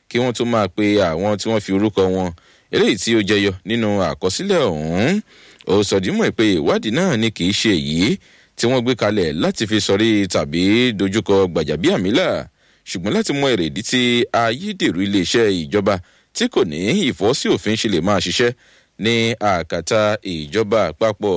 kí wọ́n tó máa pe àwọn tí wọ́n fi orúkọ wọn eléyìí tí ó jẹyọ nínú àkọsílẹ̀ ọ̀hún ó sọdímọ̀ pé ìwádìí náà ni kì í ṣe èyí tí wọ́n gbé kalẹ̀ láti fi sọrí tàbí dojúkọ gbàjàbíàmílà ṣùgbọ́n láti mọ èrèdí tí ayédèrú iléeṣẹ́ ìjọba tí kò ní ìfọ́sí òfin ṣe lè máa ṣiṣẹ́ ní àkàtà ìjọba àpapọ̀.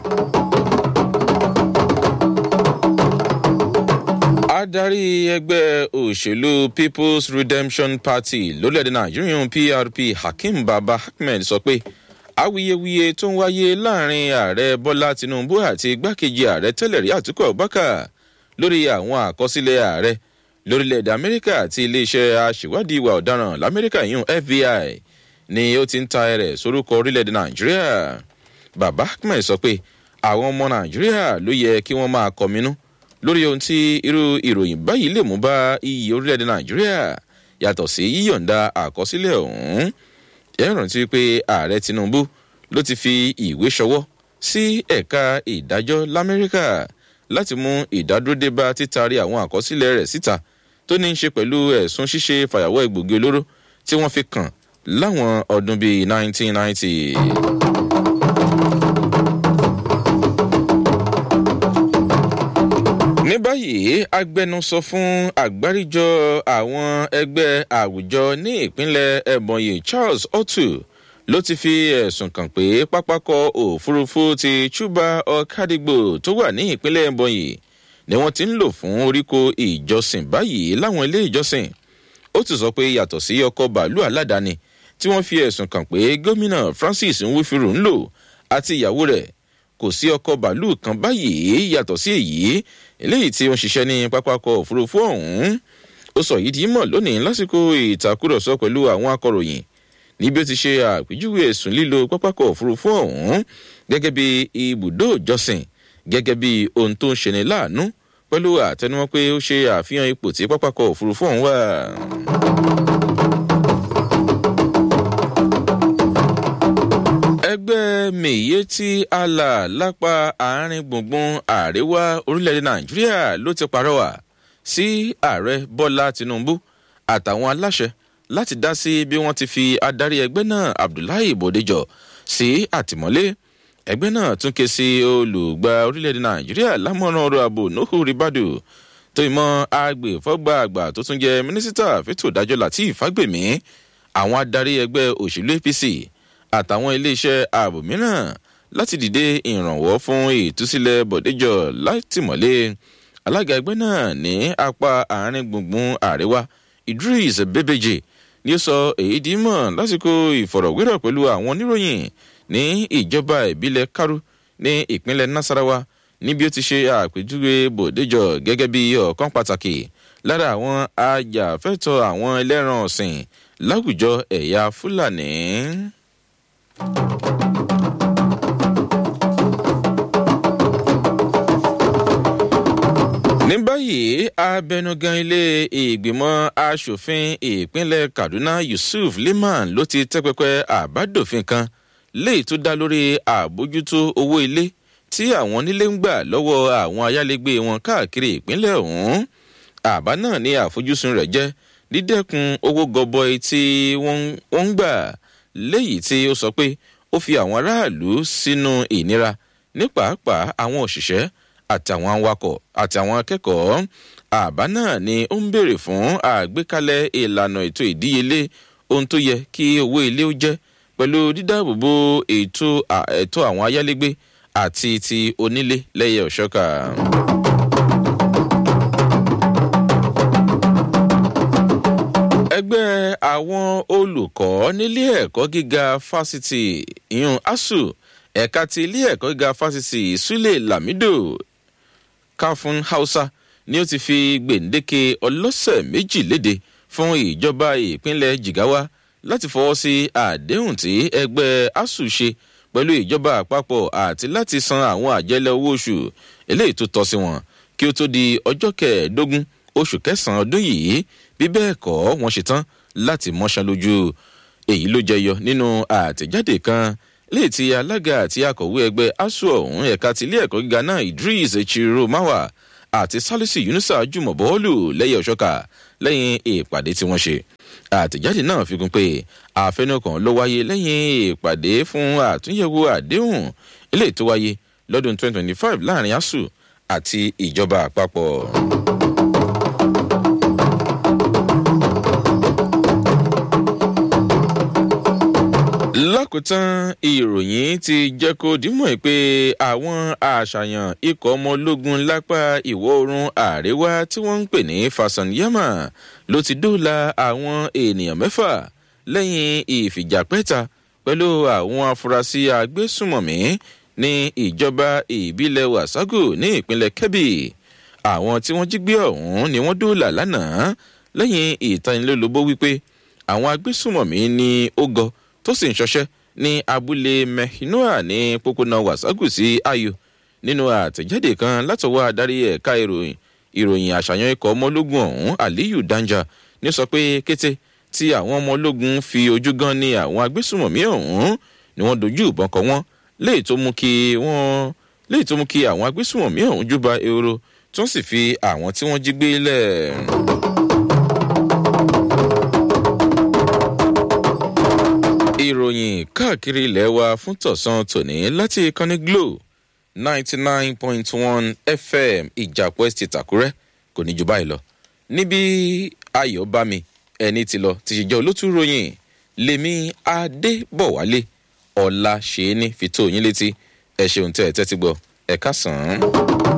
adarí ẹgbẹ́ òṣèlú people's redemption party lórílẹ̀‐èdè nàìjíríà prp hakeem baba ahmed sọ pé awuyewuye tó ń wáyé láàrin ààrẹ bọ́lá tinubu àti igbákejì ààrẹ tẹ́lẹ̀ rí àtúkọ̀ abubakar lórí àwọn àkọsílẹ̀ ààrẹ lórílẹ̀‐èdè amẹ́ríkà àti iléeṣẹ́ aṣèwádìí ìwà ọ̀daràn lamẹ́ríkà yìí fbi ni ó ti ń ta ẹrẹ̀ sórúkọ orílẹ̀‐èdè nàìjíríà baba ahmed sọ pé àwọn ọmọ nàìjíríà ló yẹ kí wọ́n máa kọminú lórí ohun tí irú ìròyìn báyìí lè mú bá iyì orílẹ̀-èdè nàìjíríà yàtọ̀ sí yíyọ̀ǹda àkọsílẹ̀ ọ̀hún ẹ rántí pé ààrẹ tinubu ló ti fi ìwé ṣọwọ́ sí ẹ̀ka ìdájọ́ lamẹ́ríkà láti mú ìdádúródé bá títari àwọn àkọsílẹ̀ rẹ̀ síta tó ní í ṣe pẹ̀lú ẹ̀sùn ṣíṣe fàyàwọ́ egbògi olóró tí wọ́n fi kàn láwọn ọdún bíi 1990. ní báyìí agbẹnusọ fún àgbáríjọ àwọn ẹgbẹ́ àwùjọ ní ìpínlẹ̀ ebonyi charles otu ló ti fi ẹ̀sùn kàn pé pápákọ̀ òfurufú ti chuba ọ̀kadìgbò tó wà ní ìpínlẹ̀ ebonyi ni wọ́n ti ń lò fún oríko ìjọsìn báyìí láwọn ilé ìjọsìn ó ti sọ pé yàtọ̀ sí ọkọ̀ bàálù aládàáni tí wọ́n fi ẹ̀sùn kàn pé gómìnà francis nwífìrù ń lò àti ìyàwó rẹ̀ kò sí ọkọ̀ bàálù kan báyìí yàtọ̀ sí èyí eléyìí tí ó ń ṣiṣẹ́ ní pápákọ̀ òfurufú ọ̀hún ó sọ yìí di mọ̀ lónìí lásìkò ìtàkùrọ̀sọ pẹ̀lú àwọn akọ̀ròyìn níbi ó ti ṣe àpèjúwe ẹ̀sùn lílo pápákọ̀ òfurufú ọ̀hún gẹ́gẹ́ bí ibùdó ìjọsìn gẹ́gẹ́ bí ohun tó ń ṣeni láàánú pẹ̀lú àtẹnumọ́ pé ó ṣe àfihàn ipò tí pápákọ̀ òfurufú ọ̀hún wà. ẹgbẹ́ mèyétí àlà lápá àárín gbùngbùn àríwá orílẹ̀-èdè nàìjíríà ló ti parọ́wà sí ààrẹ bọ́lá tinubu àtàwọn aláṣẹ láti dá sí bí wọ́n ti fi adarí ẹgbẹ́ náà abdullahi bòdejọ sí àtìmọ́lé ẹgbẹ́ náà tún ké sí olùgbà orílẹ̀-èdè nàìjíríà lámọ̀ràn ọ̀rọ̀ ààbò nuhu ribadu tó ìmọ̀ agbèfọ́gbà àgbà tó tún jẹ́ mínísítà fẹ́tò ìdájọ́ latif fagbemi àwọn adarí ẹgbẹ́ òṣèlú apc àtàwọn iléeṣẹ́ ààbò mìíràn láti dìde ìrànwọ́ fún ìtúsílẹ̀ bọ̀déjọ́ látìmọ́lé alága ẹgbẹ́ náà ní apá àárín gbùngbùn àríwá idris bebeje ni ó sọ èyí di mọ̀ lásìkò ìfọ̀rọ̀wérọ̀ pẹ̀lú àwọn oníròyìn ní ìjọba ìbílẹ̀ karu ní ìpínlẹ̀ nasarawa níbi ó ti ṣe àpèjúwe bòdéjọ gẹ́gẹ́ bí ọ̀kan pàtàkì lára àwọn ajàfẹ́tọ̀ àwọn ẹlẹ́ran ọ̀sìn láwùjọ ẹ̀yà fúlàní. ní báyìí abẹnugan ilé ìgbìmọ̀ asòfin ìpínlẹ̀ kaduna yusuf liman ló ti tẹ́pẹ́pẹ́ àbádòfin kan léyìí tó dá lórí àbójútó owó ilé tí àwọn onílé ń gbà lọ́wọ́ àwọn ayálégbé wọn káàkiri ìpínlẹ̀ ọ̀hún àbá náà ní àfojúsùn rẹ̀ jẹ́ dídẹ́kun owó gọbọi tí wọ́n ń gbà léyìí tí ó sọ pé ó fi àwọn aráàlú sínú ìnira ní pàápàá àwọn òṣìṣẹ́ àtàwọn awakọ̀ àtàwọn akẹ́kọ̀ọ́ àbá náà ni ó ń béèrè fún àgbékalẹ̀ ìlànà ètò ìdíyelé ohun tó yẹ kí owó ilé ó jẹ́ pẹ̀lú dídáàbòbò ètò ẹ̀tọ́ àwọn ayálégbé àti ti onílé lẹ́yẹ òṣọ́kà. ẹgbẹ́ àwọn olùkọ́ nílé ẹ̀kọ́ gíga fásitì ìyún asu ẹ̀ka ti ilé ẹ̀kọ́ gíga fásitì sule lamido káfún hausa ni ó ti fi gbèǹdéke ọlọ́sẹ̀ méjì léde fún ìjọba ìpínlẹ̀ jigawa láti fọwọ́ sí àdéhùn tí ẹgbẹ́ asu ṣe pẹ̀lú ìjọba àpapọ̀ àti láti san àwọn àjẹlẹ̀ owó oṣù eléyìí tó tọ́ sí wọn kí ó tó di ọjọ́ kẹẹ̀ẹ́dógún oṣù kẹsàn-án ọdún yìí bí bẹ́ẹ̀ kọ́ wọ́n ṣe tán láti mọ́ṣán lójú èyí ló jẹyọ nínú àtẹ̀jáde kan léyìí tí alága àti akọ̀wé ẹgbẹ́ asu ọ̀hún ẹ̀ka ti ilé ẹ̀kọ́ gíga náà idris echiro mawa àti salisu yunusa jùmọ̀ bọ́ọ̀lù lẹ́yìn ọ̀ṣọ́ka lẹ́yìn ìpàdé tí wọ́n ṣe àtẹ̀jáde náà fi kún pé àfẹnukàn ló wáyé lẹ́yìn ìpàdé fún àtúnyẹ̀wò àdéhùn eléyìí tó wáyé lọ́dún 2025 láàrin asuu àti ìjọba àpapọ̀. lákòótán ìròyìn ti jẹ́ kó dímọ̀ pé àwọn àṣàyàn ikọ̀ ọmọ ológun lápá ìwọ̀ oòrùn àríwá tí wọ́n ń pè ní fasanyama ló ti dóòlà àwọn ènìyàn mẹ́fà lẹ́yìn ìfìjàpẹ́ta pẹ̀lú àwọn afurasí agbésùmọ̀mí ní ìjọba ìbílẹ̀ wasagu ní ìpínlẹ̀ kebbi àwọn tí wọ́n jí gbé ọ̀hún ni wọ́n dóòlà lánàá lẹ́yìn ìtanilólobó wípé àwọn agbésùmọ̀mí ní ó gọ tó sì ń ṣọṣẹ́ ní abúlé mehinoa ní pópónà wasagu sí ayo nínú àtẹ̀jáde kan látọwọ́ adarí ẹ̀ka ìròyìn ìròyìn àṣàyàn ikọ̀ ọmọ ológun ọ̀hún aliyu danja ní sọ pé kété tí àwọn ọmọ ológun fi ojú gan ní àwọn agbésùmọ̀mí ọ̀hún ni wọ́n dojú ìbọn kọ wọ́n léyìí tó mú kí wọ́n léyìí tó mú kí àwọn agbésùmọ̀mí ọ̀hún júbà ehoro tó sì fi àwọn tí wọ́n jí gbé lẹ̀. ìròyìn káàkiri ilẹ̀ wa fún tọ̀sán tòní láti ìkànnì glo ninety nine point one fm ìjàpọ̀ estate àkúrẹ́ kò ní ju báyìí lọ níbi ayọ̀ bá mi ẹni tí lọ ti ṣe jẹ́ olótú ròyìn lèmi adébọ̀wálé ọ̀la ṣe é ní fi tó yín létí ẹ ṣeun tẹ́ ẹ tẹ́tí gbọ́ ẹ ká sàn án.